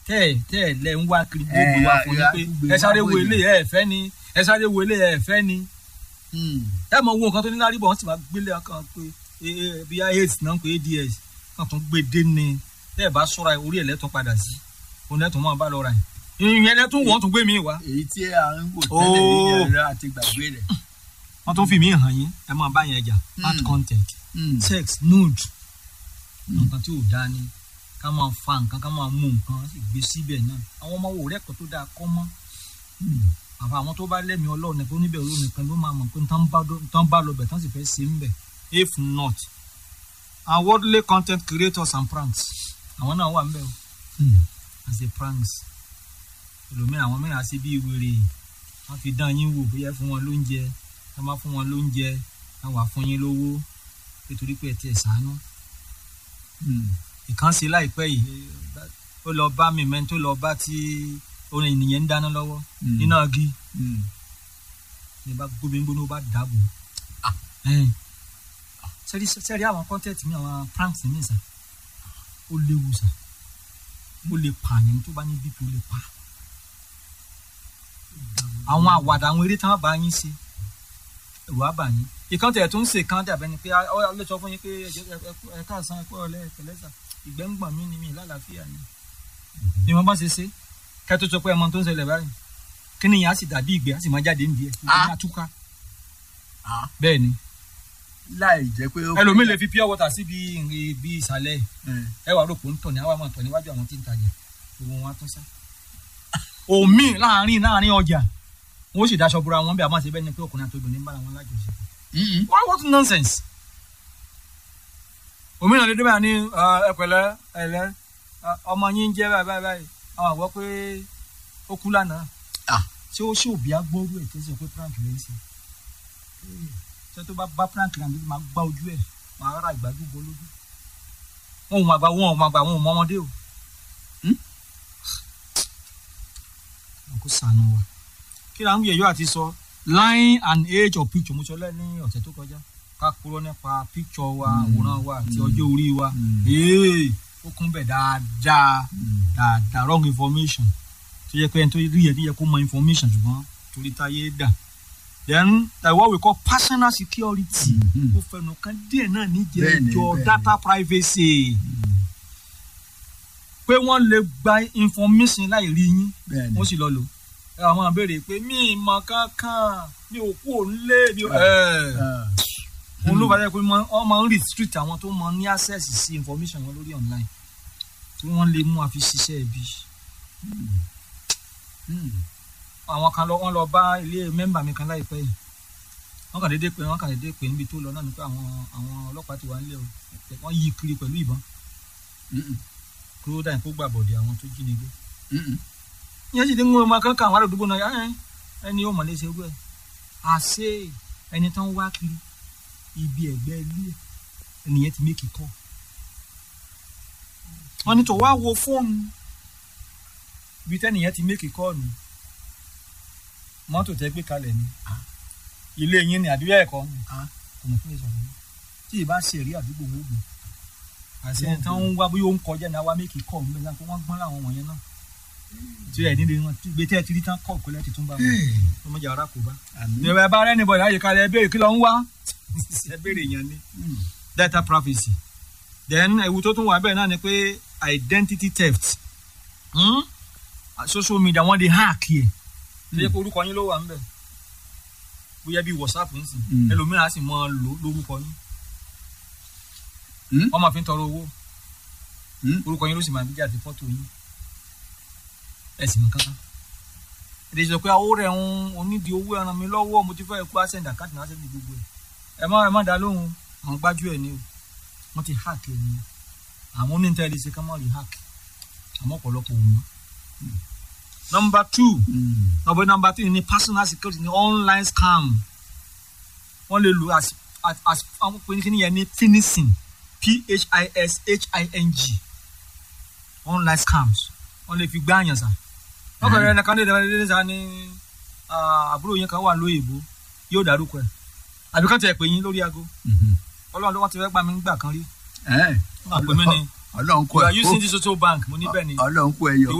tẹ́ ẹ̀ tẹ́ ẹ̀ lẹ́ ń wá kiri Ẹ, gbogbo wa fún ya- yín ya- pé gbé ẹ sáré wá wo wòye. ilé ẹ fẹ́ ni ẹ sáré wo ilé ẹ fẹ́ ni Hmm. ẹ mọ wo nǹkan tó ní lárí bọ̀ wọ́n sì máa gbélé kan pé eh, eh, bí aids náà ń pè ads kan tún gbé dé ni tẹ́ ẹ̀ bá sọ́ra orí ẹ̀ lẹ́tún padà sí òun lẹ́tún máa bá lọ ra yìí ìyẹn lẹ́tún wọ́n tún gbé mi wá èyí tí à ń wò tẹ́lẹ̀ Oh. ní ẹ̀rọ àti gbàgbé rẹ̀. wọ́n tún fi mí hàn yín ẹ máa bá yẹn jà bad Hmm. content Hmm. sex nude nǹkan tí ò dáa ni ká máa fa nǹkan ká máa mú nǹkan sì gbé síbẹ̀ náà àwọn ọmọ wò rẹ́kọ̀ọ́ tó dáa kọ́ mọ́ Hmm. àfa àwọn tó bá lẹ́mìí ọlọ́run nìkan oníbẹ̀ olóhùn nìkan ló máa mọ̀ pé tán bá dó- tán bá lọ bẹ̀ tán sì fẹ́ ṣe ń bẹ̀ if not our worldly content creators and pranks àwọn náà wà ń bẹ̀ o Hmm. as a pranks ẹlòmíràn àwọn mìíràn ṣe bí wèrè wọ́n fi dán yín wò bóyá ẹ fún wọn lóúnjẹ tá bá fún wọn lóúnjẹ wọ́n wà fún yín lówó nítorí pé ẹ tiẹ̀ ṣàánú Hmm. ìkan ṣe láìpẹ́ yìí ó lọ bá mi mẹ́ni tó lọ bá tí orin ènìyàn ń dáná lọ́wọ́ Hmm. nínú agi Hmm. ní bá gbóbi ń gbóná ó bá dàbò sẹ́rí sẹ́rí àwọn kọ́ńtẹ́ẹ̀tì mi àwọn pranks mi sà ó léwu sà ó lè pààyàn tó bá ní bp ó lè pa àwọn àwàdà àwọn eré tí wọ́n bá yín ṣe ẹ̀rù á bà yín ìkan tẹ̀ tó ń ṣe kan dàbẹ́ ni pé ọ lè sọ fún yín pé ẹ káàsán ẹ kú ọ̀lẹ́ ẹ̀pẹ̀lẹ́sà ìgbẹ́ ń gbọ̀n mí ni mi lálàáfíà ni ni wọ́n bá ṣe ṣe kẹ́ tó sọ pé ẹmọ tó ń ṣẹlẹ̀ báyìí kí ni ìyá sì dàbí ìgbẹ́ á sì máa jáde nídìí ẹ̀ ìgbẹ́ ní àtúkà Ah. bẹ́ẹ̀ ni láì jẹ́ pé ó. ẹlòmíì lè fi pure water síbi ibi ìsàlẹ̀ Hmm. ẹ wà rògbò ń tọ̀ ní àwa máa tọ̀ níwájú àwọn tí ń tajà gbogbo wọn á tún sá. omi láàrin láàrin ọjà wọn ó sì daṣọ bora wọn bí a máa ṣe bẹ́ẹ̀ ni pé ọkùnrin àti obìnrin ń bára wọn lájọṣepọ̀. Hmm. what what nonsense. omi náà lè dé báyìí ní ẹ pẹ̀lẹ́ ẹ̀lẹ́ ọmọ yín ń jẹ́ báyìí báyìí báyìí àwọn àgbọ̀ pé ó kú lánàá. Ah. ṣé ó ṣe òbí agbóru ẹ̀ tẹ́sí pé prank lè ń ṣe. ṣé tó bá bá prank náà níbi máa gbá ojú ẹ̀ máa ra ìgbàgbọ́ bọ́ lójú wọn ò máa gba wọn ò máa gba wọn ò mọ ọmọdé o. wọn kò sànù wa. kí la ń yẹ̀yọ́ àti sọ line and age of picture mo sọ lẹ́ ní ọ̀sẹ̀ tó kọjá ká kúrò nípa picture wa àwòrán wa àti ọjọ́ orí wa Mm. Ee, ó kún bẹ̀ dáadáa Hmm. dáadáa wrong information tó yẹ pé ẹni tó rí yẹ yẹ kó mọ information ṣùgbọ́n torí táyé dà then uh, what we call personal security Mhm. ó fẹnu kan díẹ̀ náà Bẹ́ẹ̀ni, níjẹ̀ẹ́jọ bẹ́ẹ̀ni. data privacy pé wọ́n lè gba information láì rí yín Bẹ́ẹ̀ni. wọ́n sì lọ lò ẹ àwọn àbèrè pé mi ì mọ kankan mi ò kú òun lé mi ò ẹ Ah. òun ló bá yẹ pé wọ́n máa ń restrict àwọn tó máa ń ní access sí information wọn lórí online tí wọ́n lè mú àfi ṣiṣẹ́ ibi Hmm. àwọn kan lọ wọ́n lọ bá ilé mẹ́mbà mi kan láìpẹ́ yìí wọ́n kàn déédé pé wọ́n kàn déédé pé níbi tó lọ náà ni pé àwọn àwọn ọlọ́pàá ti wà nílẹ̀ o wọ́n yí kiri pẹ̀lú ìbọn Hmm. kúrò dáhùn kó gbà bọ̀dẹ̀ àwọn tó jí ni gbé Hmm. ìyẹn sì ti ń wọ́n ọmọ kankan àwọn àdúgbò náà ẹ̀ ẹni yóò mọ̀lẹ́sẹ̀ rú ẹ̀ àṣé ẹni tán wá kiri ibi ẹ̀gbẹ́ ilé ẹ̀ ẹnìyẹn ti mékì kọ́ wọ́n ní tó wá wo fóònù ibi tẹ́nìyẹn ti mékì kọ́ ni mọ́tò tẹ́ gbé kalẹ̀ ni ilé yín ni àdúgbò ẹ̀kọ́ ni Ah. kò mọ̀ fún ìsọ̀rọ̀ yín tí ì bá ṣe rí àdúgbò wọn gbò àṣẹ ẹni tán ń wá bóyá ó ń kọjá ní àwa mékì kọ́ ọ̀hún bẹ́ẹ̀ náà pé wọ́n gbọ́n láwọn wọ̀nyẹn náà tí ẹ̀ nílé wọn gbé tẹ́ ẹ ti rí tán kọ́ ìpínlẹ̀ ti tún bá wọn ọmọdé ara kò bá Àmín. ìrẹ̀ bá rẹ́ni bọ̀ láyé kalẹ̀ ẹ béèrè kí ló ń wá ẹ béèrè yẹn ni Hmm. data privacy then ewu tó tún wà bẹ́ẹ̀ náà ni pé identity theft hmm? social media wọ́n di hack yẹ tó yẹ pé orúkọ yín ló wà ń bẹ̀ bóyá bíi whatsapp ń sìn Mm. ẹlòmíràn á sì mọ lò lórúkọ yín Hmm? wọ́n máa fi ń tọrọ owó Hmm? orúkọ yín ló sì máa gbé jáde fọ́tò yín ẹ sì mọ kankan èdè sọ pé owó rẹ̀ ń onídìí owó ẹran mi lọ́wọ́ mo ti fẹ́ kú accent àkáǹtì náà sẹ́ni gbogbo ẹ̀ ẹ má ẹ má dá lóhùn àwọn gbájú ẹ̀ ni o wọ́n ti hack ẹ̀ ni àwọn oníntẹ́lẹ̀ ṣe ká má rí hack àmọ́ ọ̀pọ̀lọpọ̀ ò mọ́. number two Hmm. number number three ni personal security ni online scam wọ́n lè lò as as as àwọn pè ní kíní yẹn ní finishing p-h-i-s-h-i-n-g online scams wọ́n lè fi gbá àyàn sá wọ́n kàn rẹ̀ ẹnìkan lè dẹ́rẹ́ lé sá ní ah, àbúrò yẹn kan wà lóyìnbó yóò dárúkọ ẹ̀ àbí kàn tẹ̀ pé yín lórí aago Mhm. ọlọ́run ló wọ́n ti fẹ́ gbà mí gbà kan rí Eh. wọ́n àpè mí ni Ọlọ́run kó you are ẹ using this social bank mo ní bẹ́ẹ̀ ni Ọlọ́run kó ẹ yọ.